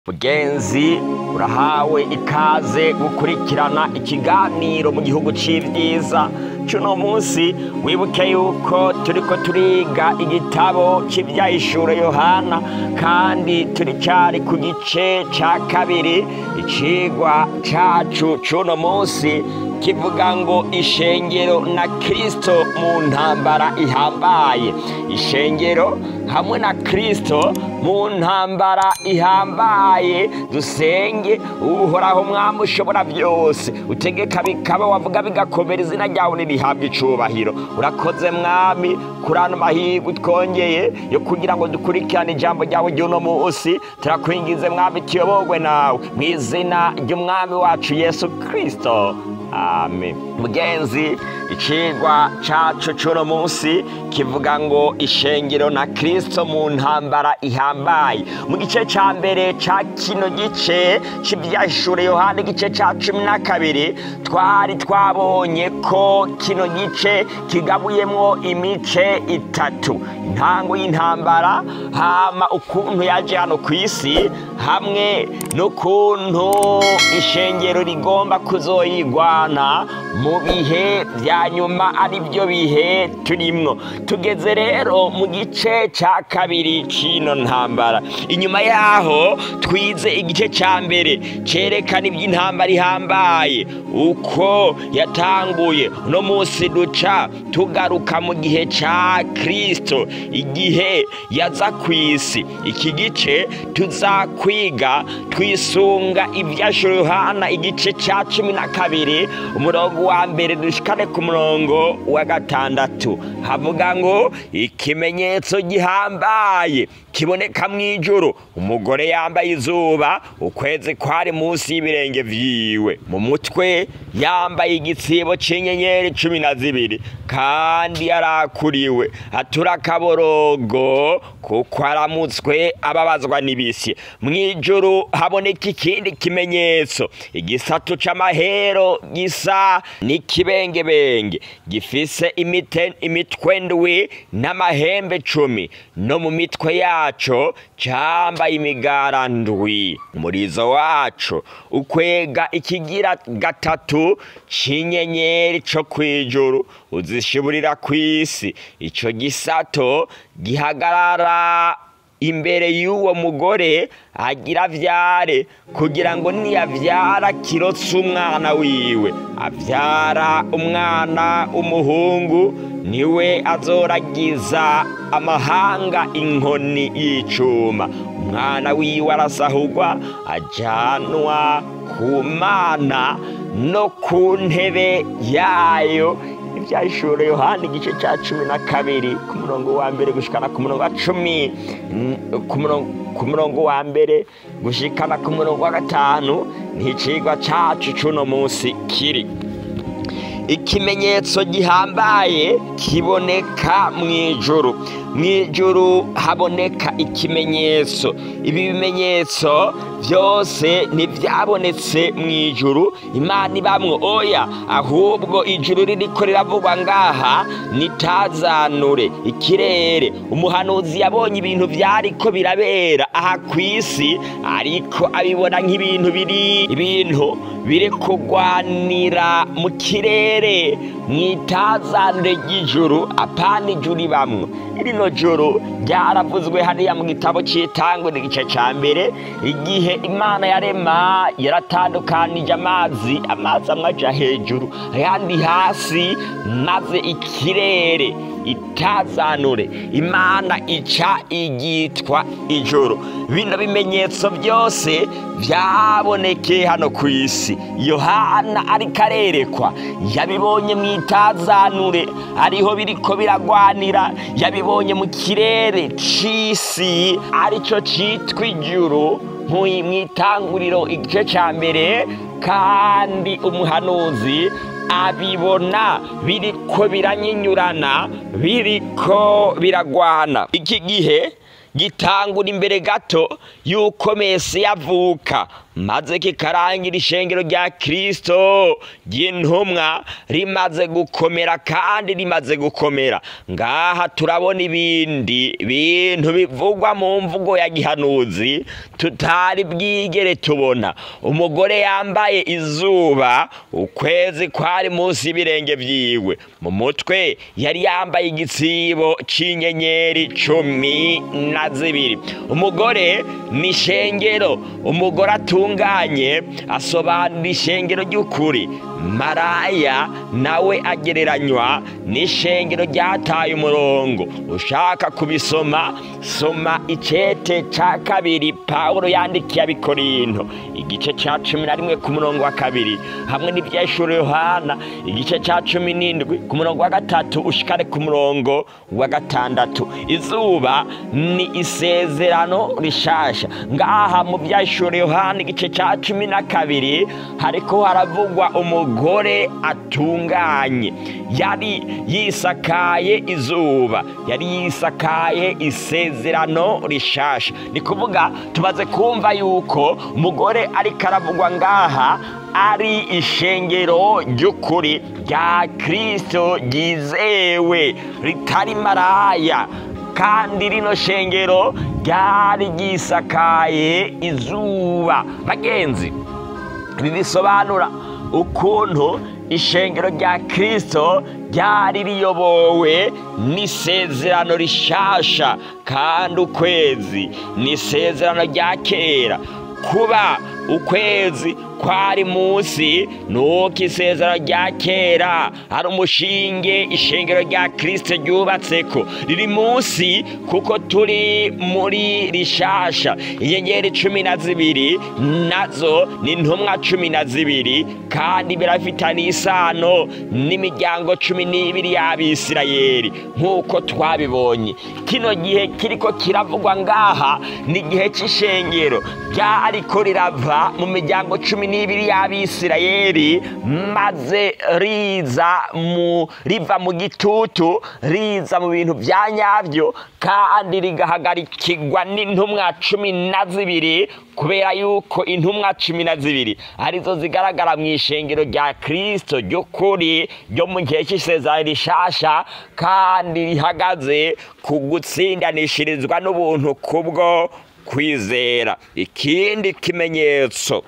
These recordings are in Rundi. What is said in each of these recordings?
mugenzi urahawe ikaze gukurikirana ikiganiro mu gihugu c'ivyiza cuno munsi wibuke yuko turiko turiga igitabo c'ivyahishuro yohana kandi turi cari ku gice ca kabiri icigwa cacu cuno munsi kivuga ngo ishengero na kristo mu ntambara ihambaye ishengero hamwe na kristo mu ntambara ihambaye dusenge uhoraho mwami ushobora byose utegeka bikaba wavuga bigakomera izina ryawe nirihabwa icubahiro urakoze mwami kuri ano mahirwe twongeye yo kugira ngo dukurikirane ijambo ryawe ry'uno munsi turakwingize mwami tuyoborwe nawe mu izina ry'umwami wacu yesu kristo amen mugenzi icigwa cacu c'uno munsi kivuga ngo ishengero na kristo mu ntambara ihambaye mu gice ca mbere ca kino gice c'ivyashure yohana igice ca cumi na kabiri twari twabonye ko kino gice kigabuyemwo imice itatu intango y'intambara hama ukuntu yaje hano kw'isi hamwe n'ukuntu ishengero rigomba kuzoyigwana mu bihe vya nyuma ari byo bihe turimwo tugeze rero mu gice ca kabiri c'ino ntambara inyuma yaho twize igice ca mbere cerekana ivy'intambara ihambaye uko yatanguye uno munsi duca tugaruka mu gihe ca kristo igihe yaza kw'isi iki gice tuzakwiga twisunga ivyashuro yohana igice ca cumi na kabiri umurongo wa mbere dushikane ku murongo wa gatandatu havuga ngo ikimenyetso gihambaye kiboneka mw'ijuru umugore yambaye izuba ukwezi kwari munsi y'ibirenge vyiwe mu mutwe yambaye igitsibo c'inyenyeri cumi na zibiri kandi yarakuriwe atura akaborogo kuko aramutswe ababazwa n'ibisi mw'ijuru haboneka ikindi kimenyetso igisatu c'amahero gisa n'ikibengebenge gifise imite imitwe ndwi n'amahembe cumi no mu mitwe yaco cambaye imigara ndwi umurizo waco ukwega ikigira gatatu c'inyenyeri co kw'ijuru uzishiburira kw'isi ico gisato gihagarara imbere y'uwo mugore agira avyare kugira ngo niyavyara kirotse umwana wiwe avyara umwana umuhungu niwe azoragiza amahanga inkoni y'icuma umwana wiwe arasahurwa ajanwa ku mana no ku ntebe yayo ivyashuro yohana igice ca cumi na kabiri ku murongo wa mbere gushikana ku murongo wa cumi ku murongo wa mbere gushikana ku murongo wa gatanu n'icigwa cacu c'uno munsi kiri ikimenyetso gihambaye kiboneka mw'ijuru mw'ijuru haboneka ikimenyetso ibi bimenyetso byose ntibyabonetse mw'ijuru imana ibamwo oya ahubwo ijuru ririko riravugwa ngaha nitazanure ikirere umuhanuzi yabonye ibintu vyariko birabera aha kw'isi ariko abibona nk'ibintu biri ibintu biri kugwanira mu kirere mw'itazanure ry'ijuru apana ijuru ibamwo rino joro ryaravuzwe hariya mu gitabo c'itangwe igice ca mbere igihe imana yarema yaratandukanije amazi amazi amwe aja hejuru ayandi hasi maze ikirere itazanure imana ica igitwa ijoro bino bimenyetso byose vyabonekeye hano ku isi yohana ariko arerekwa yabibonye mu itazanure ariho biriko biragwanira yabibonye mu kirere c'isi arico citwa ijuru mw'itanguriro igice ca mbere kandi umuhanuzi abibona biriko biranyinyurana biriko biragwana iki gihe gitangura imbere gato y'uko mesi yavuka maze kikarangira ishengero rya kirisito ry'intumwa rimaze gukomera kandi rimaze gukomera ngaha turabona ibindi bintu bivugwa mu mvugo ya gihanuzi tutari bwigere tubona umugore yambaye izuba ukwezi kwari munsi y'ibirenge byiwe mu mutwe yari yambaye igitsibo c'inyenyeri cumi na zibiri umugore ni ishengero umugore atunganye asobanura ishengero ry'ukuri maraya nawe agereranywa n'ishengero ryataye umurongo ushaka kubisoma soma icete ca kabiri pawulo yandikiye abikorinto igice ca cumi na rimwe ku murongo wa kabiri hamwe n'ivyeshuro yohana igice ca cumi n'indwi ku murongo wa gatatu ushikare ku murongo wa gatandatu izuba ni isezerano rishasha ngaha mu vyeshuro yohana igice ca cumi na kabiri hariko haravugwa umugore atunganye yari yisakaye izuba yari yisakaye isezerano rishasha ni kuvuga tumaze kumva yuko umugore ariko aravugwa ngaha ari ishengero ry'ukuri rya kirisito ryizewe ritari maraya kandi rino shengero ryari ryisakaye izuba bagenzi ibi bisobanura ukuntu ishengero rya kirisito ryari riyobowe n'isezerano rishasha kandi ukwezi ni isezerano rya kera kuba ukwezi kwari munsi nuko isezerano rya kera hari umushinge ishengero rya kirisito ryubatseko riri munsi kuko turi muri rishasha inyenyeri cumi na zibiri nazo ni intumwa cumi na zibiri kandi birafitaniye isano n'imiryango cumi n'ibiri y'abisirayeri nk'uko twabibonye kino gihe kiriko kiravugwa ngaha ni igihe cy'ishengero ryariko rirava mu miryango cumi n'ibiri y'abisirayeri maze riza mu riva mu gitutu riza mu bintu bya nyabyo kandi rigahagarikirwa n'intumwa cumi na zibiri kubera yuko intumwa cumi na zibiri arizo zigaragara mu ishengero rya kirisito ry'ukuri ryo mu gihe cy'isezerano rishasha kandi rihagaze ku gutsindanishirizwa n'ubuntu kubwo kwizera ikindi kimenyetso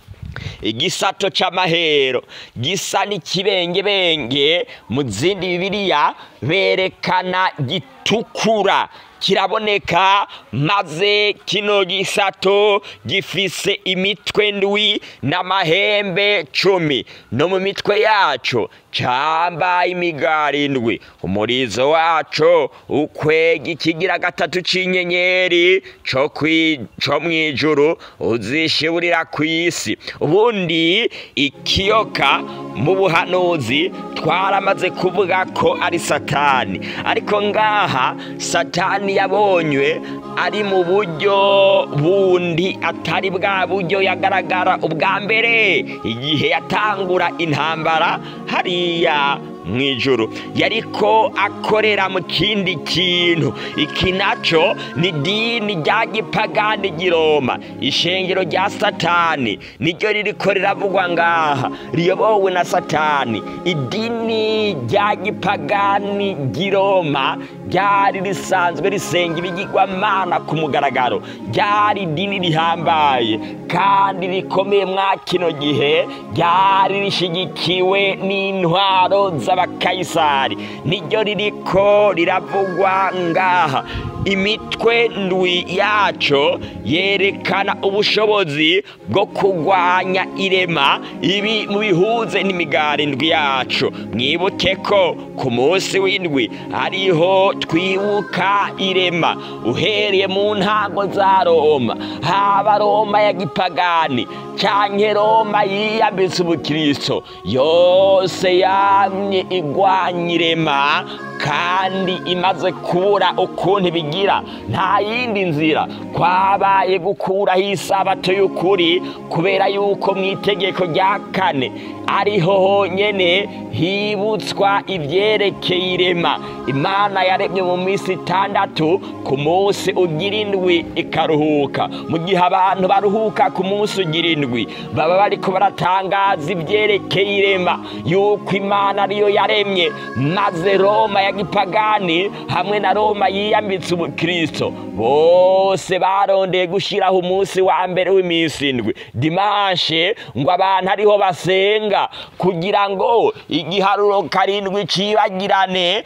igisato c'amahero gisa n'ikibengebenge mu zindi bibiliya berekana gitukura kiraboneka maze kino gisato gifise imitwe ndwi n'amahembe cumi no mu mitwe yaco cambaye imigari indwi umurizo waco ukwega ikigira gatatu c'inyenyeri co kwi- co mw'ijuru uzishiburira kw'isi ubundi ikiyoka mu buhanuzi twaramaze kuvuga ko ari satani ariko ngaha satani yabonywe ari mu buryo bundi atari bwa buryo yagaragara ubwa mbere igihe yatangura intambara hariya mu ijuru yariko akorera mu kindi kintu iki naco ni dini rya gipagani giroma ishengero rya satani niryo ririko riravugwa ngaha riyobowe na satani idini rya gipagani giroma ryari risanzwe risenga ibigirwamana ku mugaragaro ryari idini rihambaye kandi rikomeye mwa kino gihe ryari rishigikiwe n'intwaro z'abakayisari niryo ririko riravugwa ngaha imitwe ndwi yaco yerekana ubushobozi bwo kurwanya irema ibi mu bihuze n'imigari ndwi yaco mwibuke ko ku munsi w'indwi ariho twibuka irema uhereye mu ntango za roma haba roma ya gipagani canke roma yiyambitse ubukristo yose yamye igwanya irema kandi imaze kubura ukuntu ibigira nta yindi nzira kwabaye gukuraho isabato y'ukuri kubera yuko mu itegeko rya kane ariho honyene hibutswa ibyerekeye irema imana yaremye mu minsi itandatu ku munsi ugira indwi ikaruhuka mu gihe abantu baruhuka ku munsi ugira indwi baba bariko baratangaza ibyerekeye irema yuko imana ariyo yaremye maze roma ya gipagani hamwe na roma yiyambitse ubukristo bose barondeye gushyiraho umunsi wa mbere w'iminsi indwi dimanshe ngo abantu ariho basenga kugira ngo igiharuro karindwi cibagirane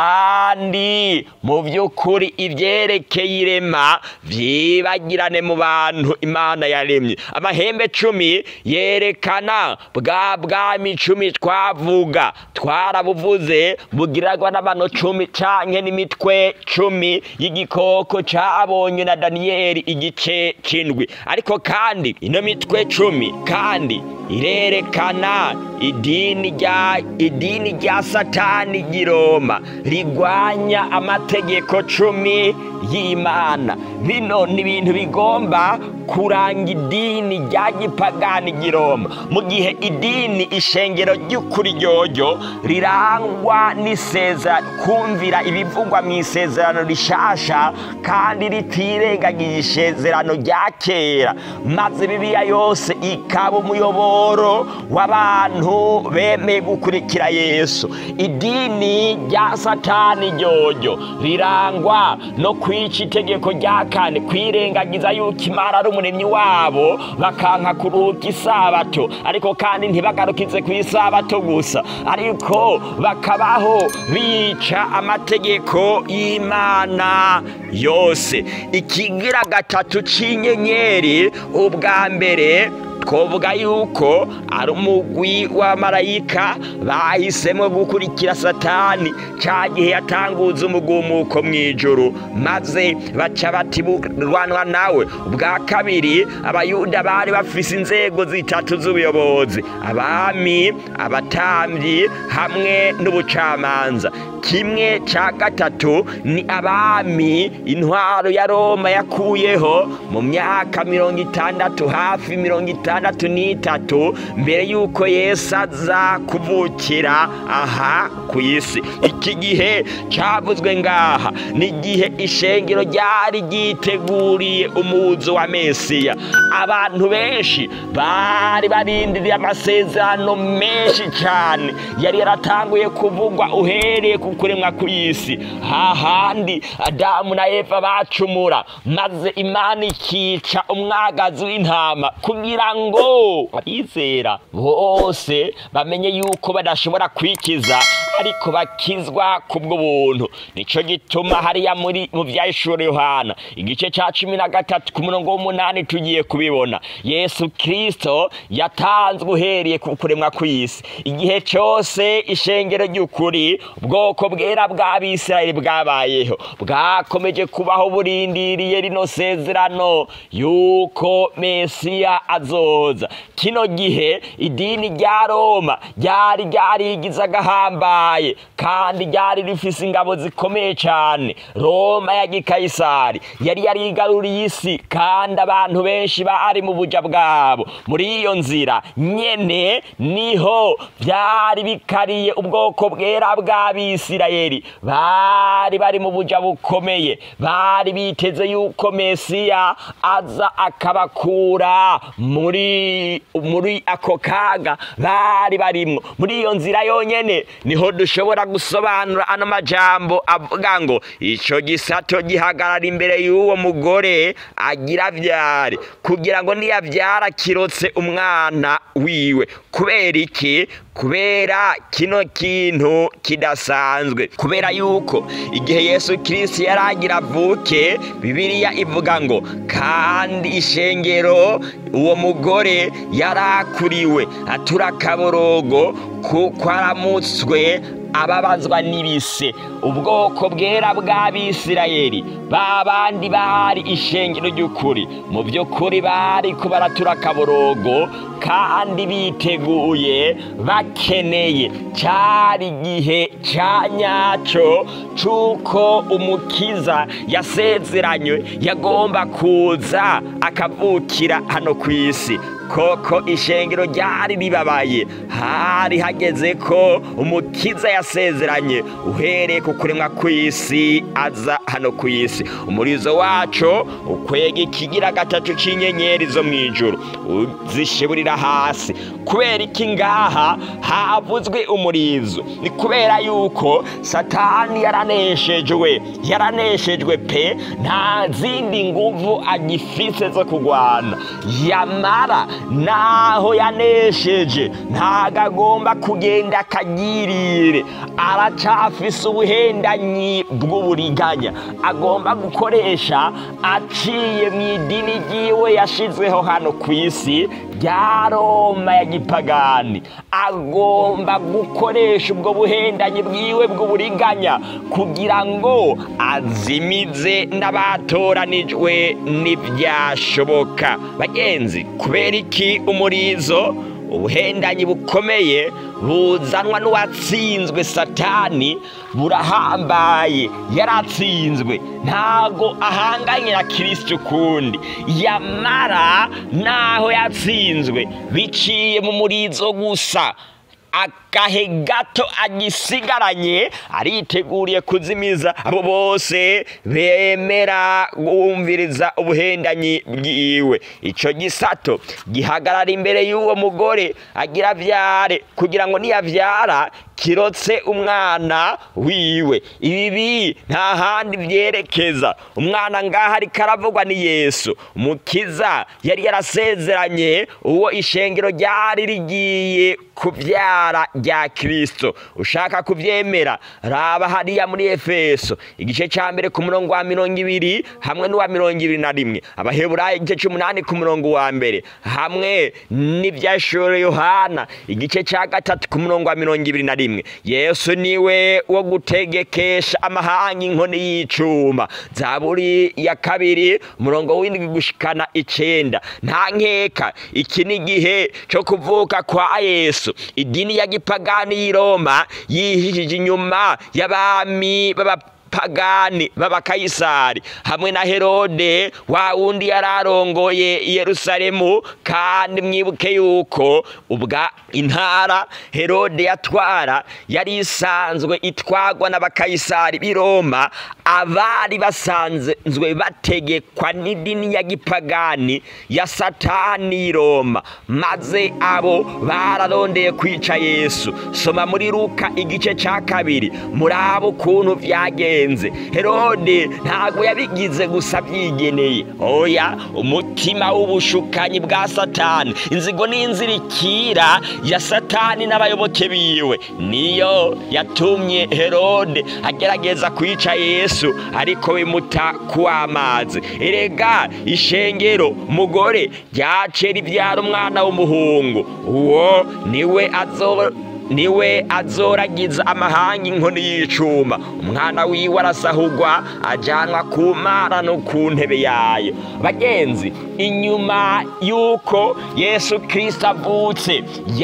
kandi mu by'ukuri ibyerekeye irema byibagirane mu bantu imana yaremye amahembe cumi yerekana bwa bwami icumi twavuga twarabuvuze bugiragwa n'abantu cumi canke n'imitwe cumi y'igikoko cabonywe na daniyeli igice c'indwi ariko kandi ino mitwe cumi kandi irerekana idini rya idini rya satani ry'iroma rigwanya amategeko cumi y'imana bino ni ibintu bigomba kuranga idini rya gipagani ry'iroma mu gihe idini ishengero ry'ukuri ryoryo rirangwa n'isezerano kumvira ibivugwa mu isezerano rishasha kandi ritirengagije isezerano rya kera maze bibiliya yose ikaba umuyoboro w'abantu bemeye gukurikira yesu idini rya satani ryoryo rirangwa no kwica itegeko rya kane kwirengagiza yuko imana ari umuremyi wabo bakanka kuruhuka isabato ariko kandi ntibagarukize ku isabato gusa ariko bakabaho bica amategeko y'imana yose ikigira gatatu c'inyenyeri ubwa mbere twovuga yuko ari umugwi w'amarayika bahisemo gukurikira satani cya gihe yatanguza umugumuko mu ijoro maze baca batiburwanwa nawe ubwa kabiri abayuda bari bafise inzego zitatu z'ubuyobozi abami abatambyi hamwe n'ubucamanza kimwe cya gatatu ni abami intwaro ya roma yakuyeho mu myaka mirongo itandatu hafi mirongo itandatu n'itatu mbere y'uko yesu aza kuvukira aha ku isi iki gihe cyavuzwe ngaha ni igihe ishengero ryari ryiteguriye umuzo wa mesiya abantu benshi bari barindiriye amasezerano menshi cyane yari yaratanguye kuvugwa uhereye ku kuremwa ku isi hahandi adamu na eva bacumura maze imana ikica umwagazi w'intama kugira ngo abizera bose bamenye yuko badashobora kwikiza ariko bakizwa kubwo buntu nico gituma hariya muri mu vyahishuro yohana igice ca cumi na gatatu ku murongo w'umunani tugiye kubibona yesu kristo yatanzwe uhereye ku kuremwa kw'isi igihe cose ishengero ry'ukuri ubwoko bwera bw'abisirayeli bwabayeho bwakomeje kubaho burindiriye rino sezerano yuko mesiya azoza kino gihe idini rya roma ryari ryarigize agahambaye kandi ryari rifise ingabo zikomeye cyane roma ya gikayisari yari yarigaruriye isi kandi abantu benshi bari mu buja bwabo muri iyo nzira nyene niho byari bikariye ubwoko bwera bw'abisirayeli bari bari mu buja bukomeye bari biteze yuko mesiya aza akabakura muri muri ako kaga bari barimwo muri iyo nzira yonyene niho dushobora gusobanura ano majambo avuga ngo ico gisato gihagarara imbere y'uwo mugore agira vyare kugira ngo niyavyara kirotse umwana wiwe kubera iki kubera kino kintu kidasanzwe kubera yuko igihe yesu kirisiti yaragira avuke bibiliya ivuga ngo kandi ishengero uwo mugore yarakuriwe atura akaborogo kuko aramutswe ababazwa n'ibise ubwoko bwera bw'abisirayeli ba bandi bari ishengero ry'ukuri mu by'ukuri bari ko baratura akaborogo kandi biteguye bakeneye cyari igihe cya nyacyo cy'uko umukiza yasezeranywe yagomba kuza akavukira hano ku isi koko ishengero ryari ribabaye hari hageze ko umukiza yasezeranye uhereye ku kuremwa kw'isi aza hano ku isi umurizo wacu ukwega ikigira gatatu cy'inyenyeri zo mu ijoro uzishiburira hasi kubera iki ngaha havuzwe umurizo ni kubera yuko satani yaraneshejwe yaraneshejwe pe nta zindi nguvu agifise zo kurwana yamara naho yanesheje ntago agomba kugenda akagirire aracafise ubuhendanyi bw'uburiganya agomba gukoresha aciye mu idini ryiwe yashizweho hano ku isi rya roma ya gipagani agomba gukoresha ubwo buhendanyi bwiwe bw'uburiganya kugira ngo azimize n'abatoranijwe n'ibyashoboka bagenzi kubera iki umurizo ubuhendanyi bukomeye buzanwa n'uwatsinzwe satani burahambaye yaratsinzwe ntago ahanganye na kirisiti ukundi yamara naho yatsinzwe biciye mu murizo gusa agahe gato agisigaranye ariteguriye kuzimiza abo bose bemera guhumviriza ubuhendanyi bwiwe icyo gisato gihagarara imbere y'uwo mugore agira abyare kugira ngo niyabyara kirotse umwana wiwe ibi nta handi byerekeza umwana ngaha ariko aravugwa ni yesu umukiza yari yarasezeranye uwo ishengero ryari rigiye kubyara rya kirisito ushaka kubyemera raba hariya muri efeso igice cya mbere ku murongo wa mirongo ibiri hamwe n'uwa mirongo ibiri na rimwe abaheburayi igice cy'umunani ku murongo wa mbere hamwe n'ibyashore yohana igice cya gatatu ku murongo wa mirongo ibiri na rimwe yesu niwe wo gutegekesha amahanga inkoni y'icuma zaburi ya kabiri umurongo w'indwi gushikana icenda nta nkeka iki ni igihe cyo kuvuka kwa yesu idini ya gipagani y'i roma yihishije inyuma y'abami b'aba pagani b'abakayisari hamwe na herode wa wundi yari arongoye i yerusalemu kandi mwibuke yuko ubwa intara herode yatwara yari isanzwe itwagwa n'abakayisari b'i roma abari basanzwe bategekwa n'idini ya gipagani ya satani y'i roma maze abo bararondeye kwica yesu soma muri luka igice cya kabiri muri abo ukuntu byagenze herode ntabwo yabigize gusa byigeneye oya umutima w'ubushukanyi bwa satani inzigo n'inzirikira ya satani n'abayoboke biwe niyo yatumye herode agerageza kwica yesu ariko bimuta kuw'amazi erega ishengero mugore ryace ribyara umwana w'umuhungu uwo niwe azo niwe azoragiza amahanga inkoni y'icuma umwana wiwe arasahugwa ajyanwa ku mara no ku ntebe yayo bagenzi inyuma y'uko yesu kirisita avutse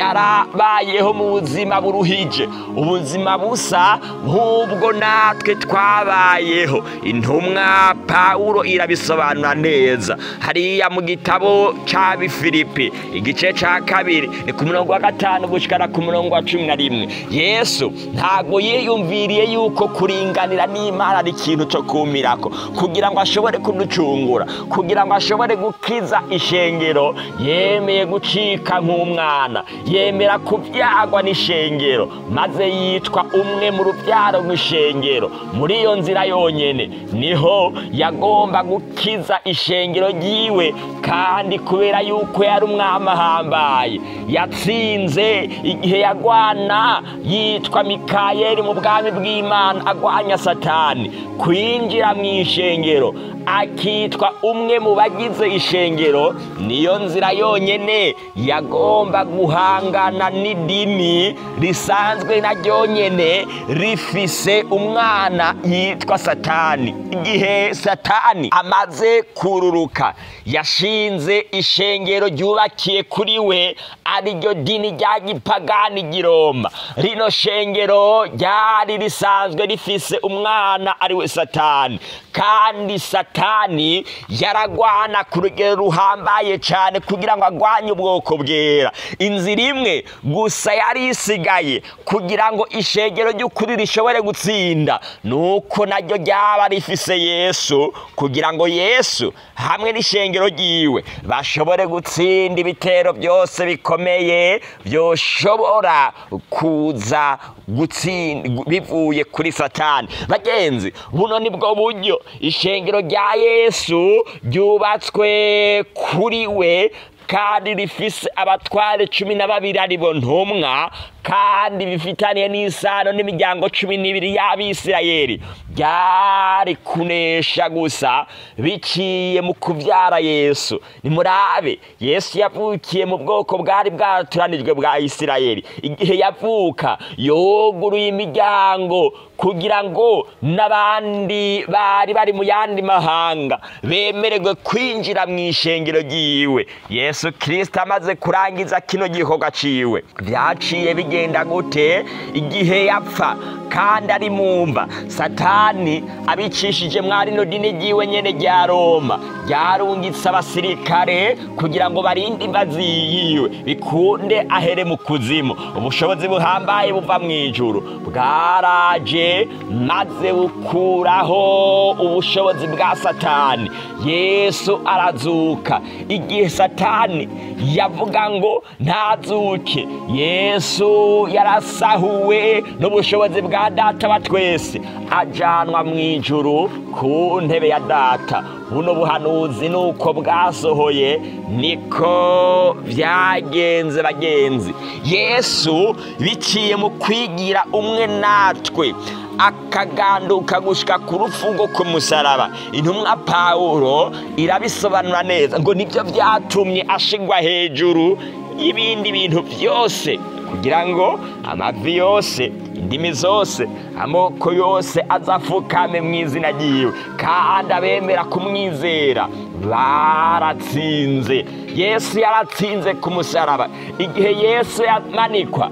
yarabayeho mu buzima buruhije ubuzima busa nk'ubwo natwe twabayeho intumwa pawuro irabisobanura neza hariya mu gitabo cya bifilipi igice cya kabiri ni ku murongo wa gatanu gushyikana ku murongo wa cumi na rimwe yesu ntabwo yiyumviriye yuko kuringanira n'imana ari ikintu cyo kumirako kugira ngo ashobore kuducungura kugira ngo ashobore gukiza ishengero yemeye gucika nk'umwana yemera kubyagwa n'ishengero maze yitwa umwe mu rubyaro rw'ishengero muri iyo nzira yonyine niho yagomba gukiza ishengero ryiwe kandi kubera yuko yari umwami ahambaye yatsinze igihe yagwaye umwana yitwa mikayeli mu bwami bw'imana agwanya satani kwinjira mu ishengero akitwa umwe mu bagize ishengero niyo nzira yonyine yagomba guhangana n'idini risanzwe na ryonyine rifise umwana yitwa satani igihe satani amaze kururuka yashinze ishengero ryubakiye kuri we ariryo dini rya gipagani giroma rino shengero ryari risanzwe rifise umwana ari we satani kandi satani yaragwana ku rugero ruhambaye cyane kugira ngo agwanye ubwoko bwera inzira imwe gusa yari isigaye kugira ngo ishengero ry'ukuri rishobore gutsinda nuko naryo ryaba rifise yesu kugira ngo yesu hamwe n'ishengero ryiwe bashobore gutsinda ibitero byose bikomeye byoshobora kuza gutsinda bivuye kuri satani bagenzi buno ni bwo buryo ishengero rya yesu ryubatswe kuri we kandi rifise abatware cumi na babiri aribo ntumwa kandi bifitaniye n'isano n'imiryango cumi n'ibiri y'abisirayeli byari kunesha gusa biciye mu kubyara yesu nimurabe yesu yavukiye mu bwoko bwari bwaturanijwe bwa isirayeli igihe yavuka yoguruye imiryango kugira ngo n'abandi bari bari mu yandi mahanga bemererwe kwinjira mu ishengero ryiwe yesu kirisita amaze kurangiza kino gikorwa ciwe byaciye bigenda gute igihe yapfa kandi ari mumva satani abicishije mwarino dini ryiwe nyene rya roma ryarungitse abasirikare kugira ngo barinde imbazi yiwe bikunde ahere mu kuzimu ubushobozi buhambaye buva mu ijuru bwaraje maze bukuraho ubushobozi bwa satani yesu arazuka igihe satani yavuga ngo ntazuke yesu yarasahuwe n'ubushobozi bwa data wa twese ajanwa mu ijuru ku ntebe ya data buno buhanuzi nuko bwasohoye niko byagenze bagenzi yesu biciye mu kwigira umwe natwe akaganduka gushika ku rufungo ku musaraba intumwa pawulo irabisobanura neza ngo nibyo byatumye ashigwa hejuru y'ibindi bintu byose kugira ngo amavi yose indimi zose amoko yose azafukame mu izina ryiwe kandi abemera kumwizera baratsinze yesu yaratsinze ku musaraba igihe yesu yamanikwa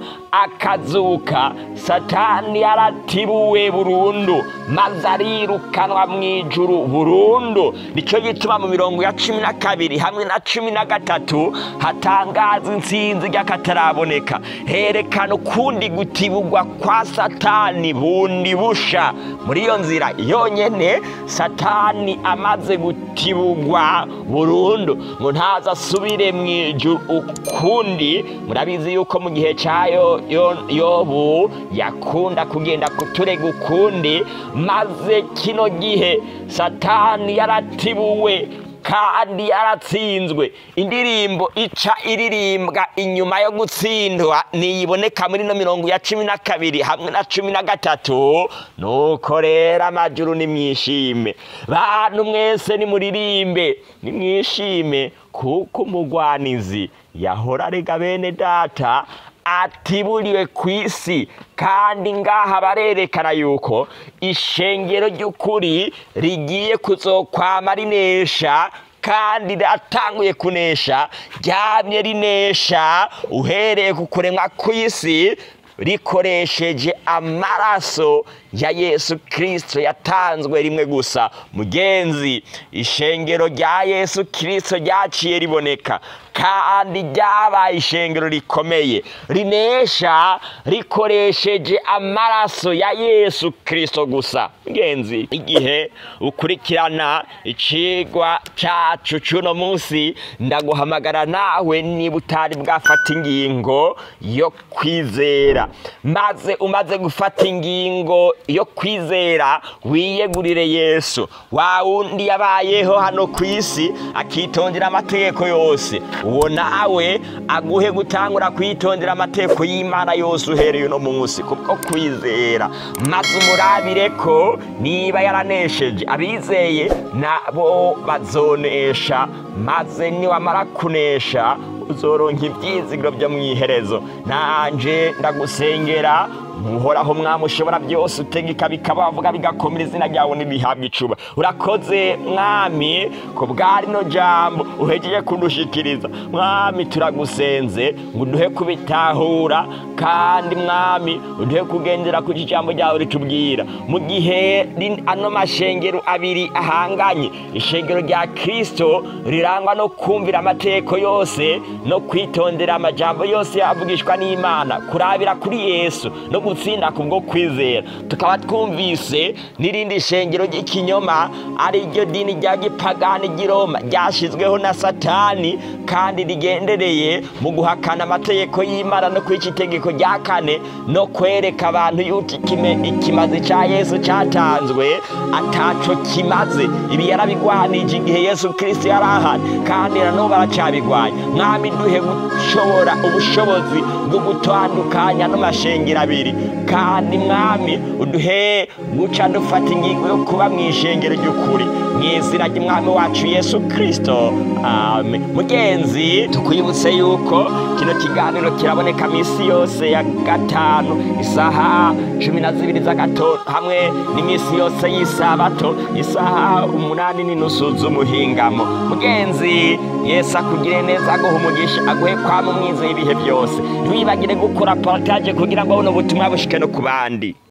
akazuka satani yaratibuwe burundu maze arirukanwa mu ijuru burundu nicyo gituma mu mirongo ya cumi na kabiri hamwe na cumi na gatatu hatangaza intsinzi ry'akataraboneka herekana ukundi gutibugwa kwa satani bundi busha muri iyo nzira yonyine satani amaze gutibugwa burundu ngo ntaza asubire mu ijuru ukundi murabizi yuko mu gihe cyayo yobu yakunda kugenda kuturega ukundi maze kino gihe satani yaratibuwe kandi yaratsinzwe indirimbo ica iririmbwa inyuma yo gutsindwa niyiboneka muri no mirongo ya cumi na kabiri hamwe na cumi na gatatu nuko rero amajuru nimwishime bantu mwese nimuririmbe nimwishime kuko umugwanizi yahora arega bene data atiburiwe ku isi kandi ngaha barerekana yuko ishengero ry'ukuri rigiye kuzokwama rinesha kandi ratanguye kunesha ryamye rinesha uhereye ku kuremwa kw'isi rikoresheje amaraso ya yesu kirisito yatanzwe rimwe gusa mugenzi ishengero rya yesu kirisito ryaciye riboneka kandi ryabaye ishengero rikomeye rinesha rikoresheje amaraso ya yesu kirisito gusa mugenzi igihe ukurikirana icigwa cyacu cy'uno munsi ndaguhamagara nawe niba utari bwafata ingingo yo kwizera maze umaze gufata ingingo yo kwizera wiyegurire yesu wa wundi yabayeho hano ku isi akitondera amategeko yose uwo nawe aguhe gutangura kwitondera amategeko y'imana yose uhereye uno munsi kubwo kwizera maze umurabire ko niba yaranesheje abizeye nabo bazonesha maze niwamara kunesha uzoronka ibyizigiro byo mu iherezo nanje ndagusengera muhoraho mwami ushobora byose utegeka bikaba wavuga bigakomera izina ryawe ntibihabwe icuba urakoze mwami ku bwa rino jambo uhejeje kudushikiriza mwami turagusenze ngo uduhe kubitahura kandi mwami uduhe kugendera ku ijambo ryawe ritubwira mu gihe rin- ano mashengero abiri ahanganye ishengero rya kirisito rirangwa no kumvira amategeko yose no kwitondera amajambo yose yavugishwa n'imana kurabira kuri yesu no gutsinda kubwo kwizera tukaba twumvise n'irindi shengero ry'ikinyoma ari ryo dini rya gipagani ry'i roma ryashyizweho na satani kandi rigendereye mu guhakana amategeko y'imana no kwica itegeko rya kane no kwereka abantu yuko ikime- ikimazi cya yesu cyatanzwe ataco kimaze ibi yarabigwanije igihe yesu kirisito yari ahari kandi na n'ubu aracyabigwanya mwami duhe gushobora ubushobozi bwo gutandukanya n'amashengero abiri kandi mwami uduhe guca dufata ingingo yo kuba mu ishengero ry'ukuri mu izina ry'umwami wacu yesu kirisito amen mugenzi tukwibutse yuko kino kiganiro kiraboneka minsi yose ya gatanu isaha cumi na zibiri z'agatondo hamwe n'iminsi yose y'isabato isaha umunani n'inusu z'umuhingamo mugenzi yesu akugire neza aguha umugisha aguhe kwama umwiza y'ibihe byose ntiwibagire gukora partage kugira ngo buno butumwa bushike no ku bandi